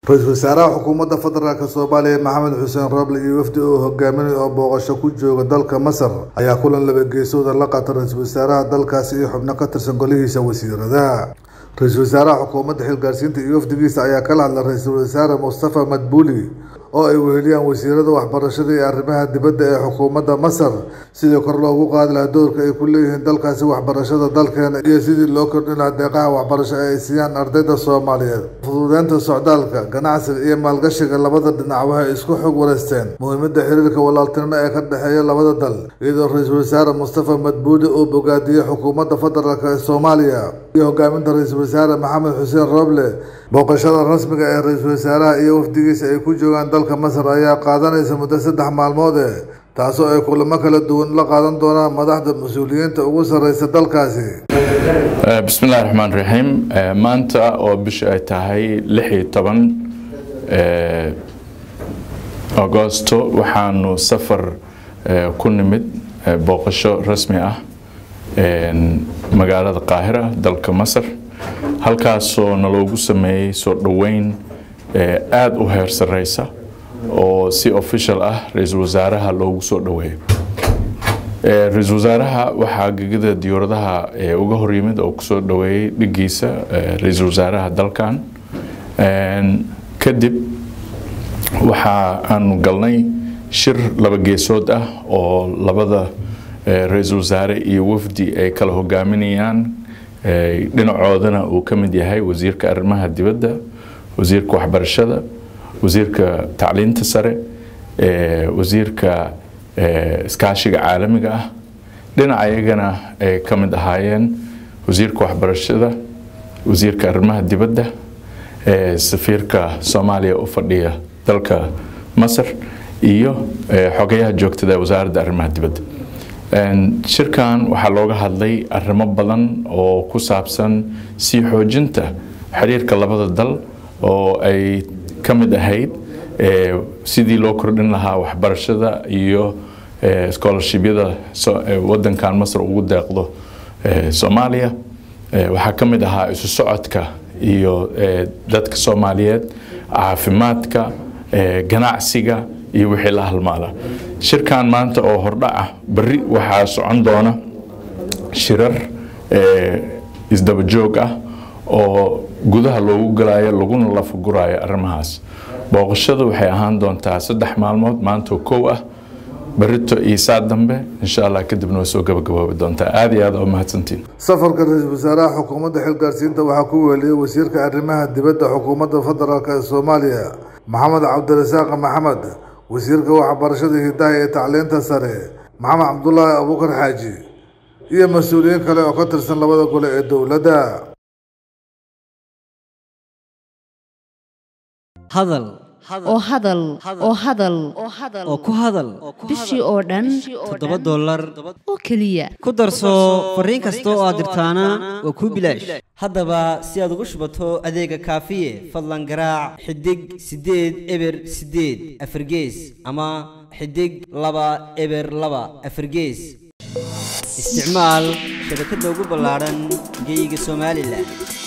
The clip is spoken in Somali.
ra-iisul wasaaraha xukuumadda federaalk soomaaliya maxamed xuseen rooble iyo wafdi uu hogaaminay oo booqasho ku jooga dalka masar ayaa kulan laba geesooda la qaata ra-iisul wasaaraha dalkaasi iyo xubno ka tirsan golihiisa wasiirada ra-iisul wasaaraha xukuumadda xilgaarsiinta iyo wafdigiisa ayaa kala hadla ra-iisul wasaare mustafa madbuuli oo ay weheliyaan wasiirada waxbarashada iyo arrimaha dibadda ee xukuumadda masar sidii kor loogu qaadi lahaa doorka ay ku leeyihiin dalkaasi waxbarashada dalkeena iyo sidii loo kordhin lahaa deeqaha waxbarasho ee ay siiyaan ardayda soomaaliyeed fududeynta socdaalka ganacsiga iyo maalgashiga labada dhinac waxay isku xog wareysteen muhiimadda xiriirka walaaltinimo ee ka dhexeeya labada dal iyadoo ra-iisul wasaare mustafa madbuuli uu bogaadiyey xukuumadda federaalk ee soomaaliya iyo hogaaminta ra-iisul wasaare maxamed xuseen rooble booqashada rasmiga ee ra-iisul wasaaraha iyo wafdigiisa ay ku joogaan dalka masar ayaa qaadanaysa muddo saddex maalmood ee taasoo ay kulamo kala duwan la qaadan doonaan madaxda mas-uuliyiinta ugu sarreysa dalkaasi bismillahi raxmaan raxiim maanta oo bisha ay tahay lix iyo toban agosto waxaanu safar ku nimid booqasho rasmi ah magaalada qaahira dalka masar halkaasoo naloogu sameeyey soo dhoweyn aada u heer sareysa oo si official ah ra-iisul wasaaraha loogu soo dhoweeyo ra-iisul wasaaraha waxaa gegada diyauradaha uga horyimid oo kusoo dhoweeyey dhigiisa ra-iisul wasaaraha dalkan kadib waxa aanu galnay shir laba geesood ah oo labada ra-iisul wasaare iyo wafdi ay kala hogaaminayaan dhinacoodana uu ka mid yahay wasiirka arrimaha dibadda wasiirka waxbarashada wasiirka tacliinta sare wasiirka iskaashiga caalamiga ah dhinaca iyagana ay ka mid ahaayeen wasiirka waxbarashada wasiirka arrimaha dibadda safiirka soomaaliya u fadhiya dalka masar iyo xogayaha joogtada wasaaradda arrimaha dibadda shirkan waxaa looga hadlay arrimo badan oo ku saabsan sii xoojinta xiriirka labada dal oo ay ka mid ahayd sidii loo kordhin lahaa waxbarashada iyo scholarshibyada wadankan masar ugu deeqdo soomaaliya waxaa ka mid ahaa isu socodka iyo dadka soomaaliyeed caafimaadka ganacsiga iyo wixii la halmaala shirkan maanta oo hordhac ah berri waxaa socon doona shirar isdaba joog ah oo gudaha loogu galaayo laguna lafaguraayo arrimahaas booqashadu waxay ahaan doontaa saddex maalmood maantoo kow ah berito iyo saa dambe insha allah kadibna way soo gabagaboobi doontaa aada iyo aad oo mahadsantiin safarka ra-iisul wasaaraha xukuumadda xilgaarsiinta waxaa ku weeliyey wasiirka arrimaha dibadda xukuumadda federaalk ee soomaaliya maxamed cabdirasaaq maxamed wasiirka waxbarashada hidaha iyo tacliinta sare maxamed cabdulaahi abuukar xaaji iyo mas-uuliyiin kale oo ka tirsan labada gole ee dowladda hadal oo hadal oo hadal oo ku hadal bishii oo dhan toddoba dollar oo keliya ku darso fariin kasta oo aad dirtaana waa kuu bilaash haddaba si aad ugu shubato adeega kaafiye fadlan garaac xidig siddeed eber siddeed afargees ama xidig laba eber laba afargees isticmaal shabakadda ugu ballaadhan geeyiga somalilan